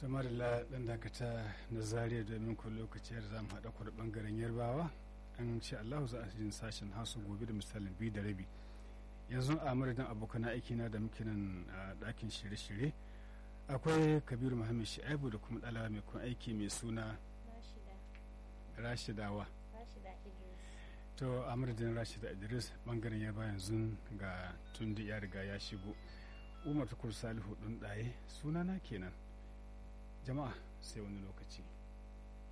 kamar da ɗan dakata na zariya domin ku lokaci da za mu haɗa ku da ɓangaren yarbawa an ce allahu za a jin sashen hausa gobe da misalin biyu da rabi yanzu a madadin abokan aiki na da muke nan a ɗakin shirye-shirye akwai kabiru muhammad shi'aibu da kuma ɗalawa mai kun aiki mai suna rashidawa to a madadin rashida idris bangaren yarba yanzu ga tundi ya riga ya shigo umar tukur salihu ɗin ɗaye sunana kenan jama'a sai wani lokaci